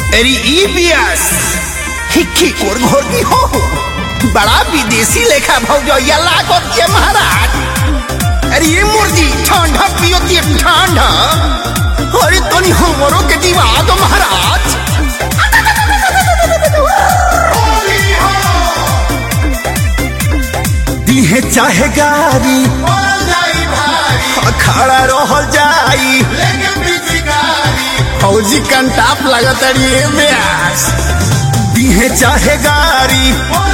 अरे ई बियास हिक्की कोर घोर की हो बड़ा विदेशी लेखा भौजैया लागत के महाराज अरे ये मुर्गी ठंडा पियो के ठंडा अरे तनी हमरो के दिवा दो महाराज दिहे चाहे गारी खड़ा रहल जाई फौजी कंटाप लगत अड़िए ब्यास दिहे चाहे गारी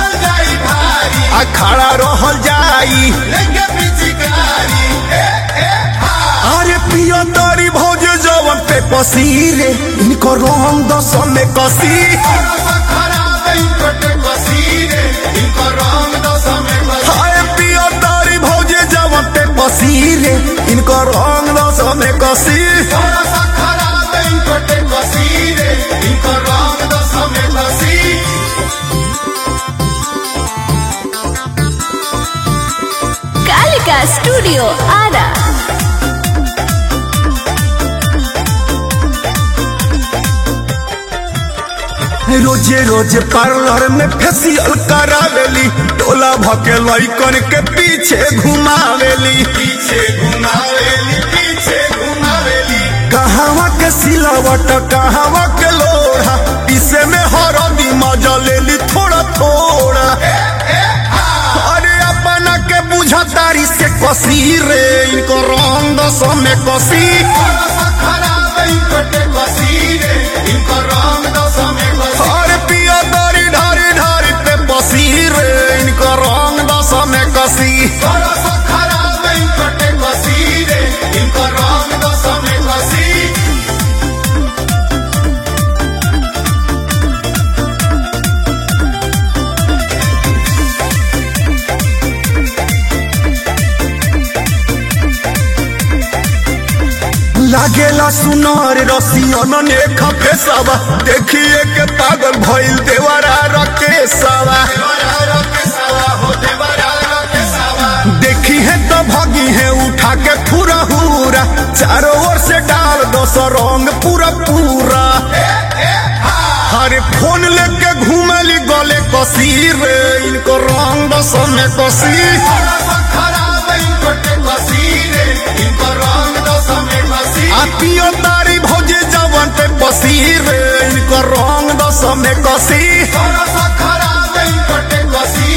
खड़ा रहल जाई अरे पियो तारी भौजे जवन पे पसीरे इनको रंग दस में कसी हाय पियो तारी भौजे जवन पे पसीरे इनको रंग दस में कसी कालिका स्टूडियो आरा रोजे रोजे पार्लर में फेसियल करावेली टोला भके लइकन के पीछे घुमावेली पीछे घुमावेली पीछे घुमावेली कहावा के सिलावट कहावा के लोढ़ा इसे में हरदी मजा लेली थोड़ा थोड़ा अरे अपना के बुझतारी से कसी रे इनको रंग दस में कसी अरे पिया दारी ढारी ढारी पे बसी रे इनको रंग दस में कसी लागेला सुनार रसियन ने खपेसवा देखिए के पागल भइल देवरा रकेसवा देखी है तो भगी है उठा के पूरा हुरा चारों ओर से डाल दो सौ रंग पूरा पूरा हरे फोन लेके घूमली गले कसी रे इनको रंग दस में कसी आतियो तारी भौजी जवन पे बसी रे इनको रंग दस में कसी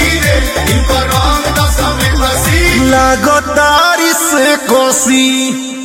लागो तारी से कसी